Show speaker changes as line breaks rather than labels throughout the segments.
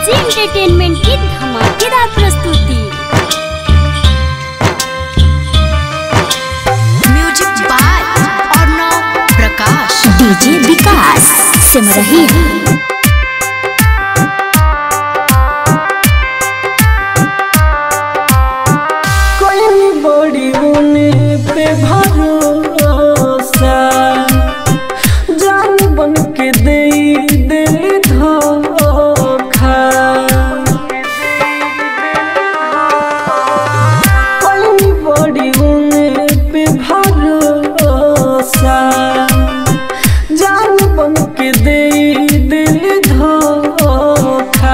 AG entertainment की धमाकेदार प्रस्तुति
music by Arnav Prakash
DJ Vikas Simrahi
कोई बड़ी उने पे भरोसा जान बन के दे दिल धोखा कोई बड़ी उने पे भरोसा जान बन के दे दिल धोखा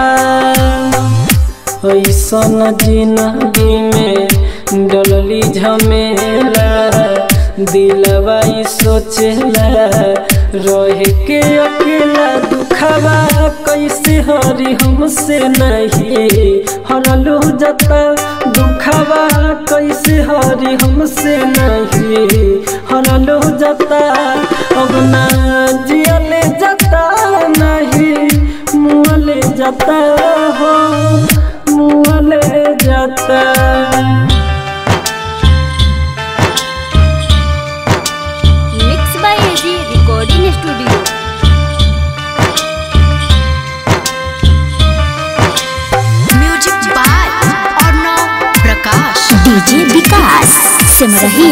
ऐसन जिंदगी में डलली झमेला दिलवा ई सोचेला रह के अकेला दुखवा कैसे हरी हमसे नहीं हरलू जता दुखवा कैसे हरी हमसे नहीं हरलू जता अब ना जियले जता नहीं मुँहले जाता हो मुँहले जाता
mix by AG recording studio
music by Arnav Prakash
DJ Vikas Simrahi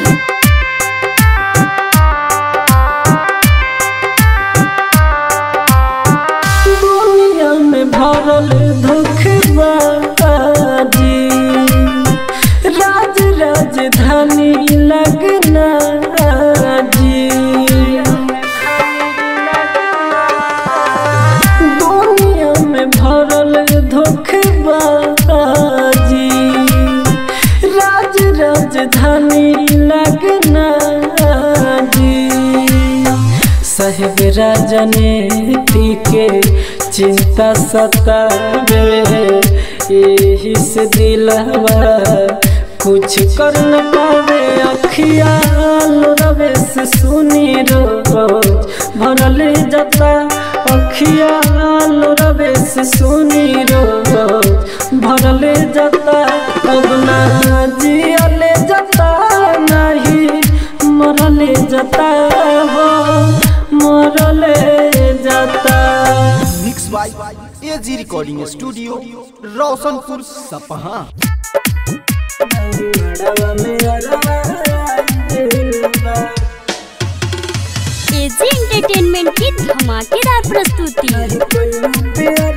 दुनिया में भरल धोखबाजी राज राजधानी लगना जी दुनिया में भरल धोखबाजी राज राजधानी लगना जी साहेब राजनीति के चिंता सतावे यही से दिलवा कुछ कर न पावे अखियाल रवे से सुनी रोज भरल जता अखियाल रवे से सुनी रोज भरल जता अब ना जियले जता नहीं मरले जाता हो मरले जाता
mix by AG recording studio Roshanpur Sapaha
AG entertainment की धमाकेदार प्रस्तुति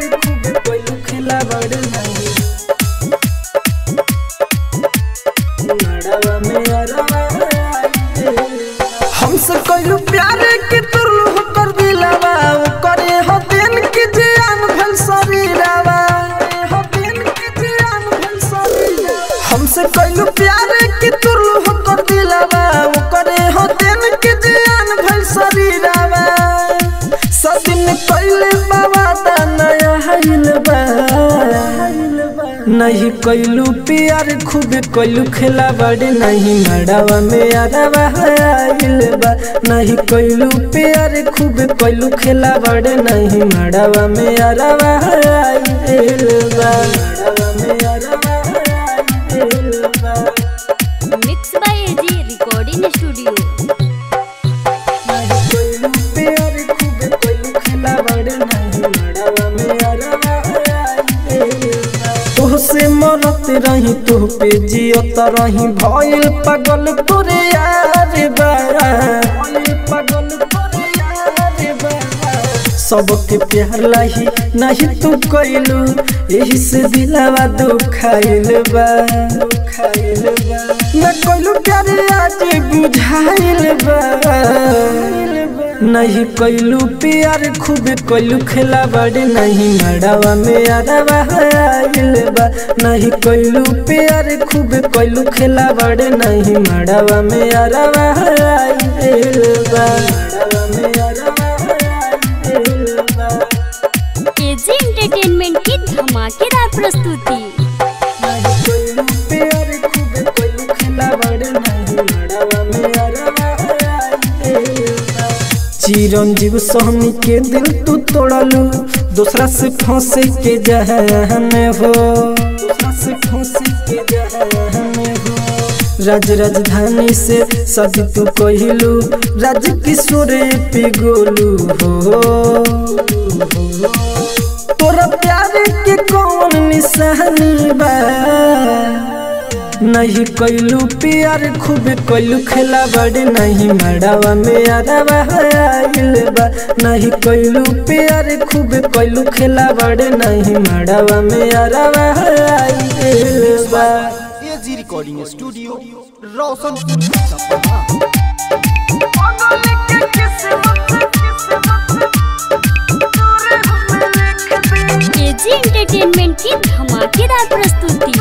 हमसे कोई प्यार के तुरलू कर दिलावा करे हो दिन की जान भल शरीरावा हो दिन की जान भल शरीरावा हमसे कोई प्यार के तुरलू कर दिलावा करे हो दिन की जान भल शरीरावा सदिन कोइले बाबा दा नया हाइल बा नहीं कैलू प्यार खूब कैलू खेला बड़े नहीं मड़ावा में अरवा आइल बा नहीं कैलू प्यार खूब कैलू खेला बड़े नहीं मड़ावा में अरवा आइल बा मड़ावा में अरवा आइल बा
mix by AG recording studio
नहीं कैलू प्यार खूब कैलू खेला बड़े नहीं मड़ावा में अरवा आइल बा तोहसे मरत रही तोह पे जियत रही भइल पागल तोरे यार बा भइल पागल तोरे यार बा सबके प्यार लाही नहीं तू कैलू यही से दिलावा दुखाइल बा दुखाइल बा न कैलू प्यार आज बुझाइल बा नहीं कैलू प्यार खूब कैलू खेला बड़े नहीं मड़ावा में अरवा आइल बा नहीं कैलू प्यार खूब कैलू खेला बड़े नहीं मड़ावा में अरवा आइल बा मड़ावा में अरवा आइल बा
एजी एंटरटेनमेंट की धमाकेदार प्रस्तुति
नहीं कैलू प्यार खूब कैलू खेला बड़े नहीं मड़ावा में अरवा आइल बा चिरंजीव सोहनी के दिल तू तोड़लू दूसरा से फंसे के जहन हो दूसरा से फंसे के जहन हो राज राजधानी से सदी तू कहलू राज किशोर पे गोलू हो तोरा प्यार के कौन निशानी बा नहीं कैलू प्यार खूब कैलू खेला बड़े नहीं मड़ावा में अरवा आइल बा नहीं कैलू प्यार खूब कैलू खेला बड़े नहीं मड़ावा में अरवा आइल बा
AG recording studio Roshanpur Sapaha
AG entertainment की धमाकेदार प्रस्तुति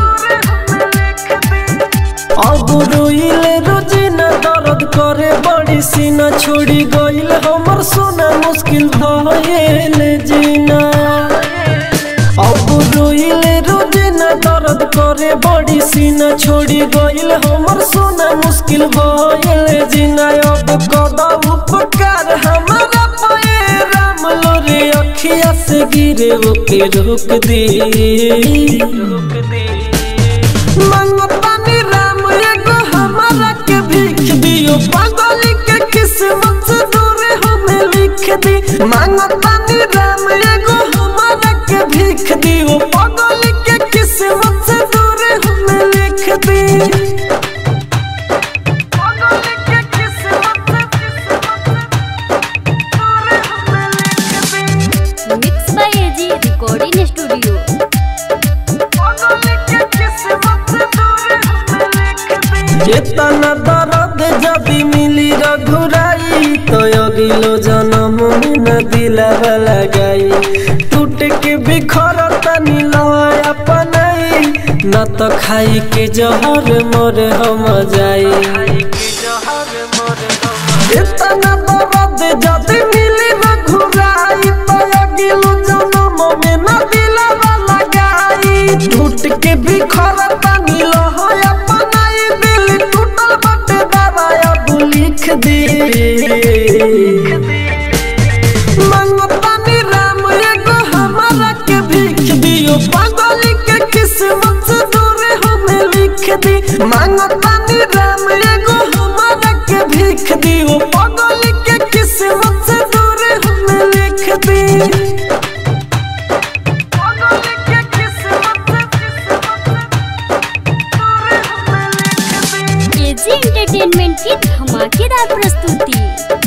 अब रोइले रोजिना दर्द करे बड़ी सीना छोड़ी गइल हमर सोना मुश्किल भइल जीना अब रोइले रोजिना दर्द करे बड़ी सीना छोड़ी गइल हमर सोना मुश्किल भइल जीना अब कदा उपकार हमारा पाए राम लोरे अखिया से गिरे ओके रोक दे रोक दे मंगतानी राम एगो हमारा के भीख दियो पागल के किस्मत से दूर हमें लिख दी मंगतानी राम एगो हमारा के भीख दियो पागल के किस्मत से दूर हमें लिख दी पागल के किस्मत दूर हमें लिख दी
mix by AG recording studio
चेतना दर्द जदि मिली रघुराई तो अगिलो जन्म में न दिलावा लगाई टूट के बिखर तनी लय अपनाई न तो खाई के जहर मोर हम जाई चेतना दर्द जदि मिली रघुराई तो अगिलो जन्म में न दिलावा लगाई टूट के बिखर तनी लय अपनाई दिल टूटल बटे दबाया तू लिख दे मंगतानी राम एगो हमारा के भीख दियो पागल के किस्मत से दूर हमें लिख दी मंगतानी राम एगो हमारा के भीख दियो पागल के किस्मत से दूर हमें लिख दी पागल के किस्मत
एजी एंटरटेनमेंट की धमाकेदार प्रस्तुति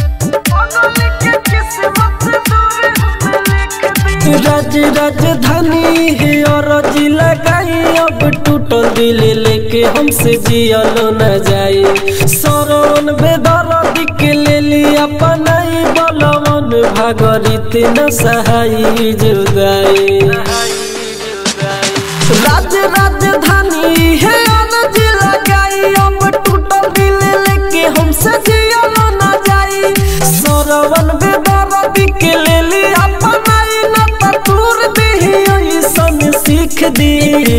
राज राजधानी है और जिला लगाई अब टूटल दिल लेके हमसे जियलो न जाए सरवन बेदर्द के ले लिया पनाई बलवन भागरित न सहाई जुदाई राज राजधानी है अनज लगाई अब टूटल दिल लेके हमसे जियलो न जाई सरवन बेदर्द के ले लिया पनाई न तूर दे ऐसन सीख दी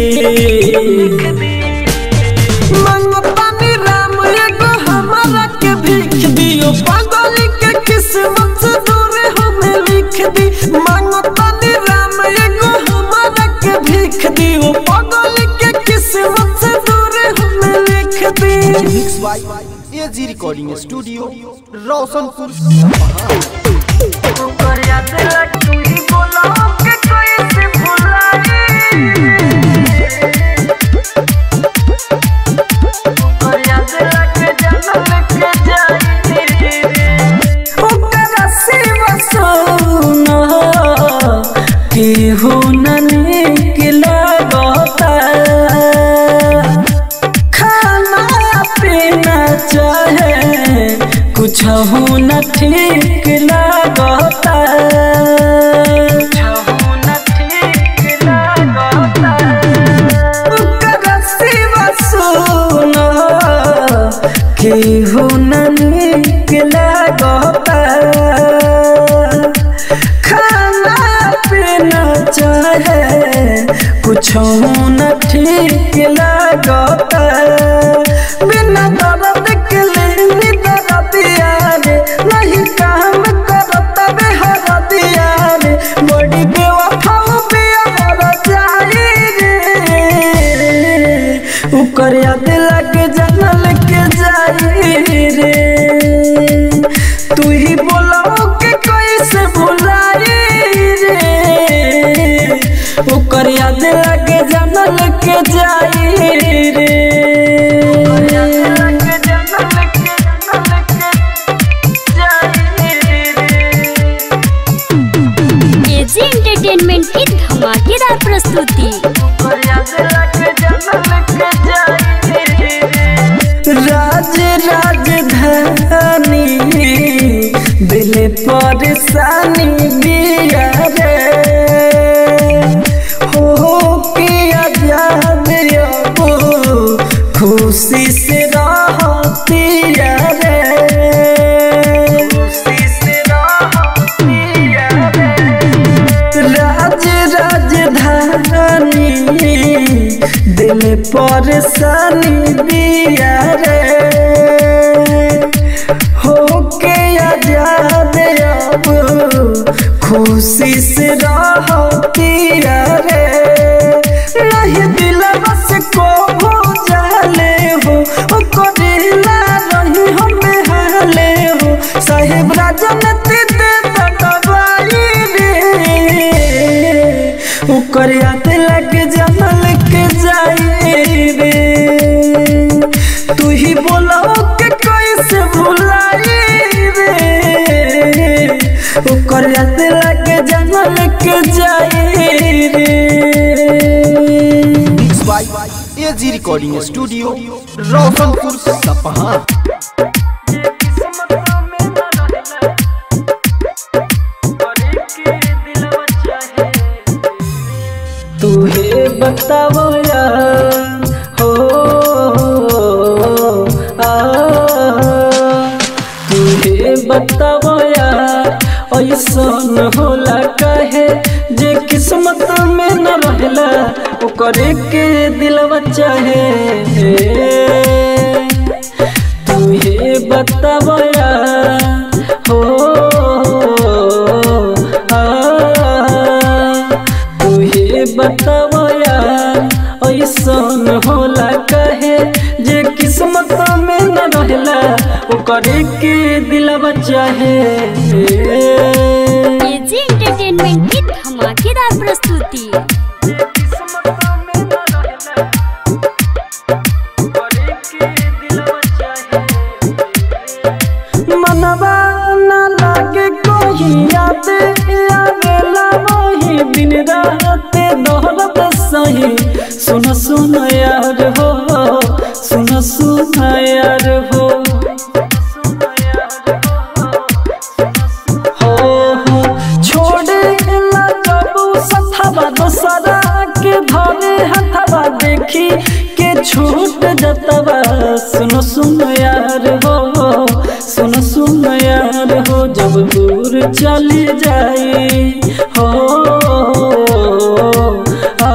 मंगतानी राम एगो हमारा के भीख दियो पागल के किस्मत से दूर हमें लिख दी मंगतानी राम एगो हमारा के भीख दियो पागल के किस्मत से दूर हमें लिख दी
mix by AG recording studio Roshanpur Sapaha
ओकरा सिवा सोना केहू न नीक लागता खाना पीना चाहे कुछ न ठीक लागता ओकरा सिवा सोना केहू न नीक लागता खाना पीना चाहे कुछ न ठीक लागता बिना दर्द के लेनी दर्दिया रे नहीं काम करता बेहर दिया रे बड़ी बेवा ओकर याद लग जनल के जाई रे तू ही बोलाओ के कैसे भुलाई रे ओकर याद लग जनल के जाई रे
एजी एंटरटेनमेंट की धमाकेदार प्रस्तुति
राज राजधानी दिल परेशानी दिया रे हो के आजाद अब खुशी से रहती रे खुशी से रहती राज राजधानी दिल परेशानी दिया रे हो के आजाद अब खुशी से रहती रे नहीं दिल बस को हो जाले हो ओ करेला रही हमें हाले हो साहेब राजनीति दे दबाई रे ओकर याद लग जनल के जाई रे तू ही बोलाओ के कैसे भुलाई रे ओकर याद लग जनल के जाई रे
mix by AG recording studio Roshanpur Sapaha
तुहे बताओ यार हो आ तुहे बताओ यार ऐसन होला कहे जे किस्मत में न रहला ओकरे के दिलवा चाहे तुहे बताओ यार हो आ तुहे बताओ यार ऐसन होला कहे जे किस्मत में न रहला ओकरे के दिलवा चाहे
एजी एंटरटेनमेंट की धमाकेदार प्रस्तुति
मनवा न लागे कोई याद आवेला वही दिन रात दोहरत सही सुन सुन यार हो सुन सुन यार हो हो हो छोड़े ला कबू सथवा दोसरा के धरे हथवा देखी के छूट जतवा सुन सुन यार हो सुन सुन यार हो जब दूर चली जाई हो आ,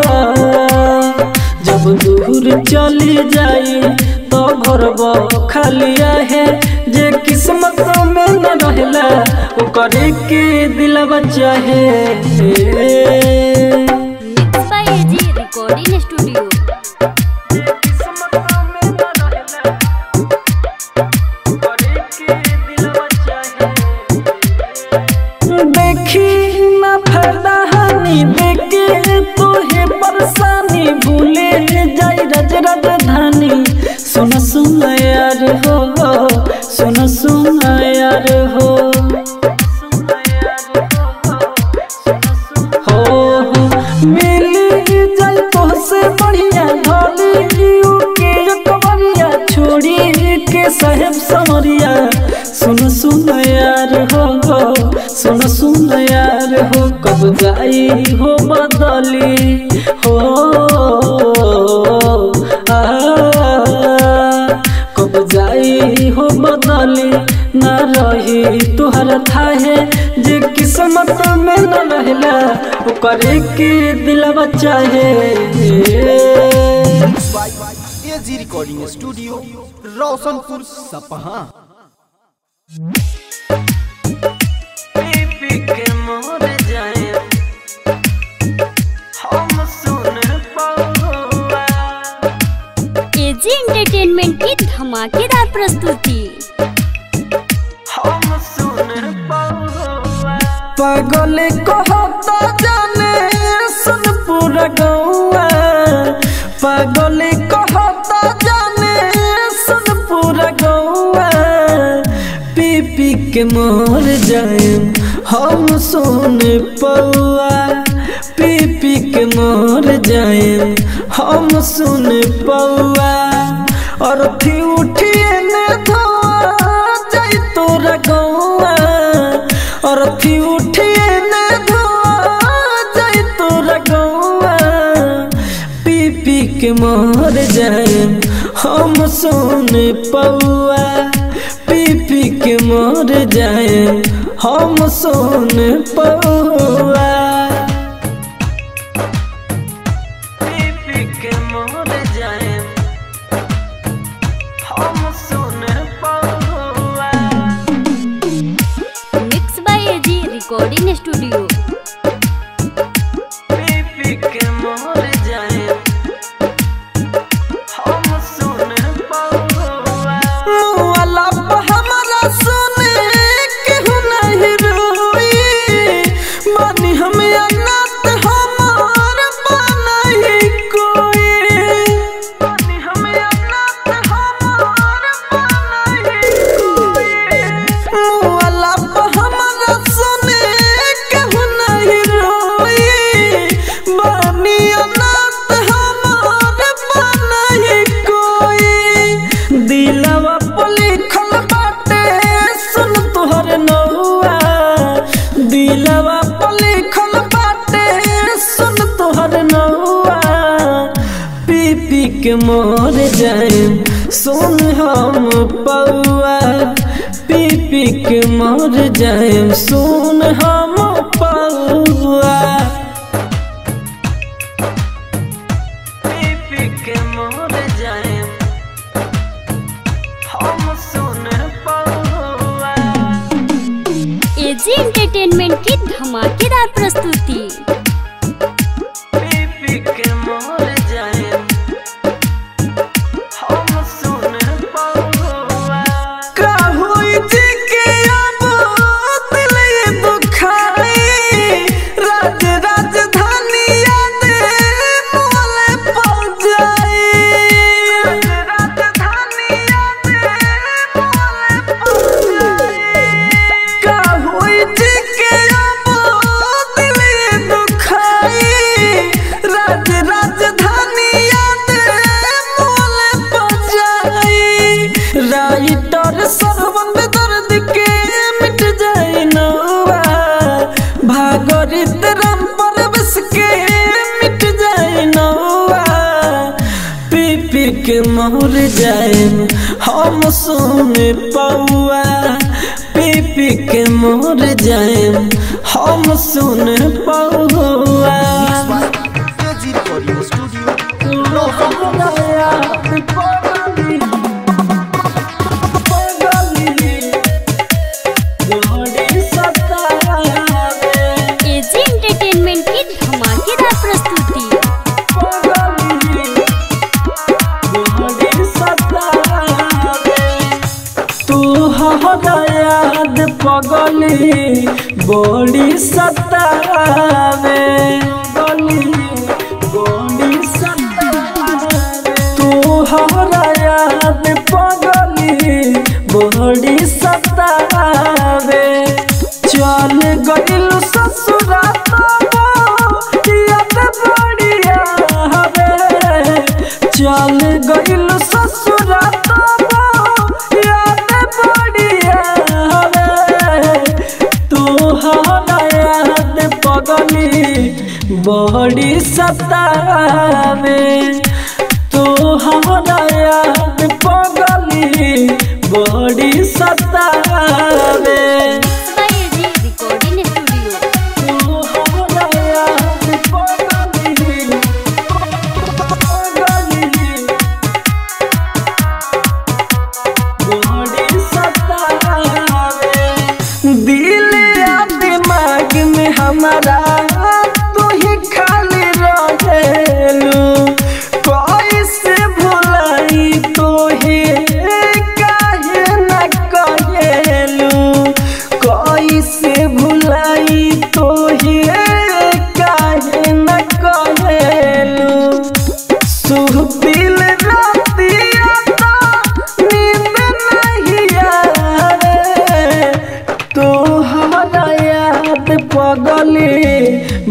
जब दूर चली जाई तो घर खालिया है जे किस्मत में न रहला ओकरे के दिलवा चाहे
mix by AG recording studio
देखी ना फायदा हानि देखे तोहे परेशानी भूले जाई रज राजधानी सुन सुन यार हो सुन सुन यार हो हो हो मिली जाई तोहसे बढ़िया ढोली के कमरिया छोड़ी के साहेब समरिया सुन सुन यार हो सुन सुन यार हो कब जाई हो बदली हो आ कब जाई हो बदली न रही तुहर थाहे जे किस्मत में न रहला ओकरे के दिलवा चाहे
mix by AG recording studio Roshanpur Sapaha
entertainment की धमाकेदार प्रस्तुति
हम सुन पौआ पागल कहता जाने सुन पूरा गौआ पागल कहता जाने सुन पूरा गौआ पी पी के मर जाए हम सुन पौआ पी पी के मर जाए हम सुन पौआ और थी उठिए ने धोआ जाई तोरा गौआ और थी उठिए ने धोआ जाई तोरा गौआ पी पी के मर जाए हम सुन पौआ पी पी के मर जाए हम सुन पौआ पी पी के मर जाए हम सुन पौआ
mix by AG recording studio
पी के मोर जाए हम सुन पौआ मुआला पे हमरा सुने केहू नहीं रोई मानी हम अनाथ हमार बनही कोई मानी हम अनाथ हमार बनही कोई मुआला पे हमरा सुने केहू नहीं रोई बानी अनाथ हमार बनही कोई दिलवा पे लिखल बाटे सुन तोहर नौआ दिलवा पे लिखल बाटे सुन तोहर नौआ पी पी के मर जाए सुन हम पौआ पी पी के मर जाए सुन हम पौआ पी पी के मर जाए हम सुन पौआ
एजी एंटरटेनमेंट की धमाकेदार प्रस्तुति
पी पी के मर जाए हम सुन पौआ का होई जी के अब दिल ये दुखाई राज राजधानी याद मोले पड़ जाई राज राजधानी याद मोले पड़ जाई का होई जी के अब दिल ये दुखाई राज राजधानी याद मोले पड़ जाई राइटर सरवन दर्द के मिट जाए नौआ भागरित राम परवेश के मिट जाए नौआ पी पी के मोर जाए हम सुन पौआ पी पी के मोर जाए हम सुन पौआ
AG recording studio
AG entertainment की धमाकेदार प्रस्तुति
तू याद पगली बड़ी सतावे गली बड़ी सतावे तू याद पगली बड़ी सतावे चल गइल ससुरा याद बढ़िया हवे चल गइल ससुरा याद बढ़िया हवे तू याद पगली बड़ी सतावे तू याद पगली बड़ी सतावे
बाय एजी रिकॉर्डिंग स्टूडियो
दिल या दिमाग में हमारा तू ही खाली रहेलू कैसे भुलाई तो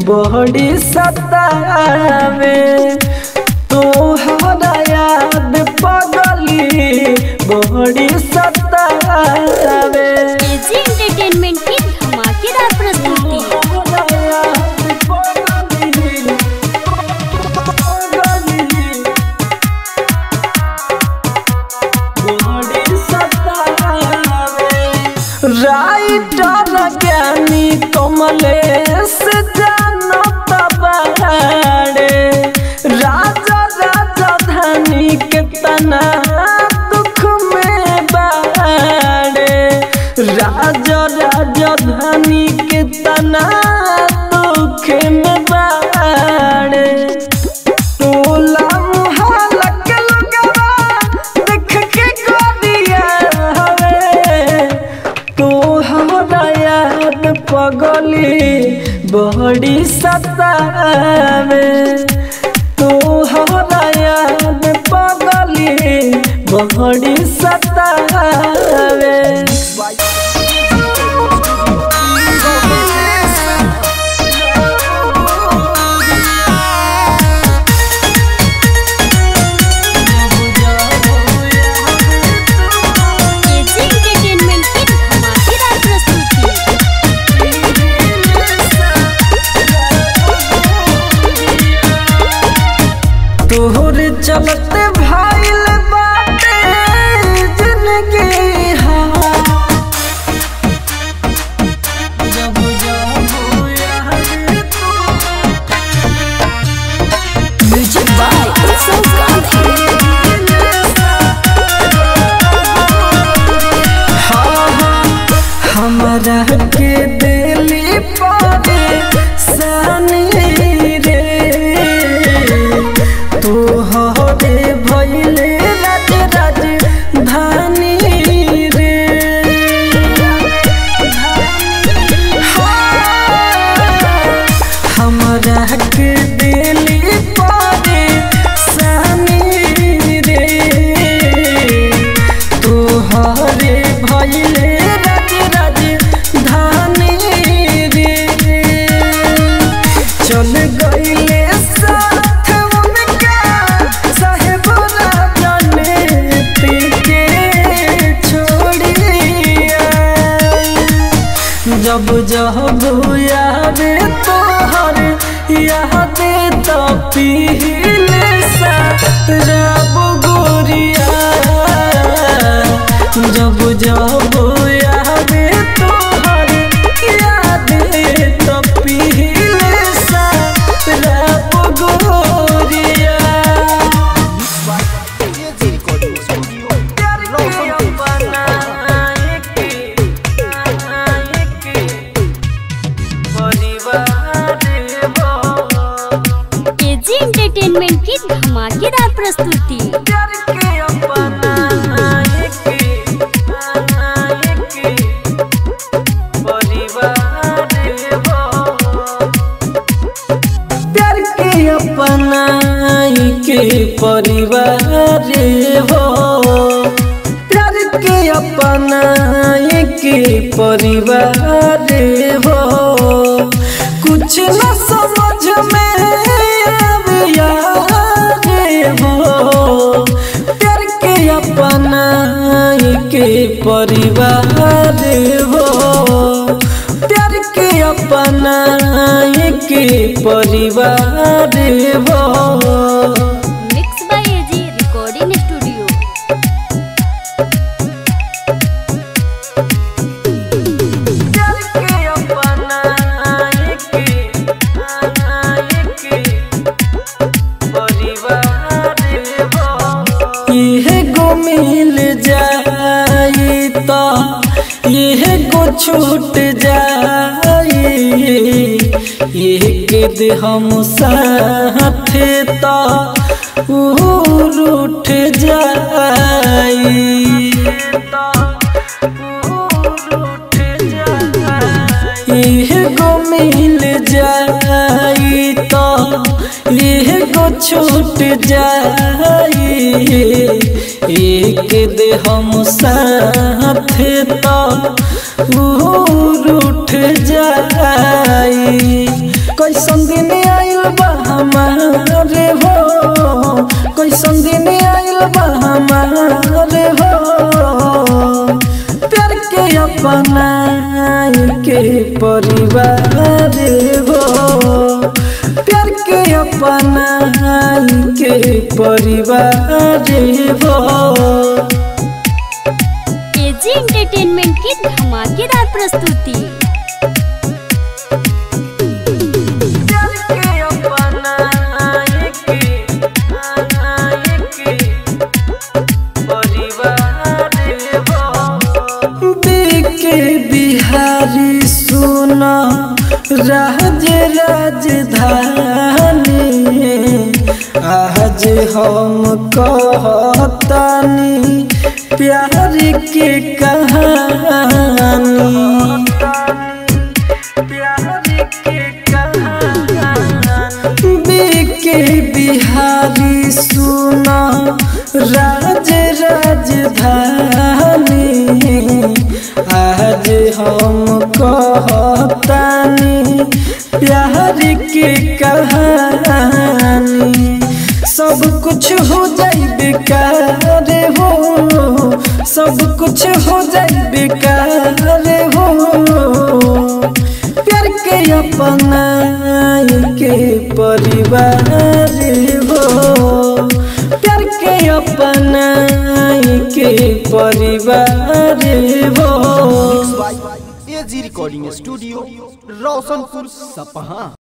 बड़ी सतावे तोहरा याद पगली बड़ी सतावे
एजी एंटरटेनमेंट की धमाकेदार प्रस्तुति
तोहरा याद पगली, पगली, बड़ी सतावे। राइटर ज्ञानी कमलेश जानत बाड़े राजा राजा धनी के तना दुख में बाड़े राजा राजा धनी के तना दुख में बाड़े टोला मोहल्ला के लोगवा देख के गोदिया हवे तोहरा याद पगली बड़ी सतावे तोहरा याद पगली बड़ी सतावे
एजी एंटरटेनमेंट की धमाकेदार प्रस्तुति
तोहरे चलते भाईल बाटे जिंदगी हा जब जाबो यार तू
म्यूजिक बाय उत्सव गांधी
हमारा के दिली पारे सानी रे तू हरे भैले राज राज धानी रे हमारा के दिली पारे सानी रे तोहरे भैले राज राज धानी रे चल गईले साथ उनका साहेब जाने के छोड़िया जब जब याद तोहर याद तो पीले सा रब गोरिया जब जब याद तोहर याद तो पीले सा रब गोरिया
AG recording studio Roshanpur
AG entertainment की धमाकेदार प्रस्तुति
प्यार के अपना के परिवार हो प्यार के अपना के परिवार हो कुछ न समझ में आविया हो प्यार के अपना के परिवार हो प्यार के अपना के परिवार हो
mix by AG recording studio
इहे गो मिल जाई तो इहे गो छूट जाई एक दे हम साथ तो रूठ जाई इह गो मिल जाई तो इह गो छूट जाई एक दे हम साथ तो रूठ जाई कैसन दिन आइल बा हमारे हो कैसन दिन आइल बा हमारे हो प्यार के अपना के परिवार हो प्यार के अपना के परिवार हो
एजी एंटरटेनमेंट की धमाकेदार प्रस्तुति
प्यार के अपना के परिवार हो के बिहारी सुना राज राजधानी आज हम कहतानी प्यार के कहानी के बिहारी सुना राज राजधानी आज हम कहतानी प्यार के कहानी सब कुछ हो जाई बेकार हो सब कुछ हो जाई बेकार हो प्यार के अपना के परिवार हो प्यार के अपना के परिवार हो
एजी रिकॉर्डिंग स्टूडियो रोशनपुर सपहा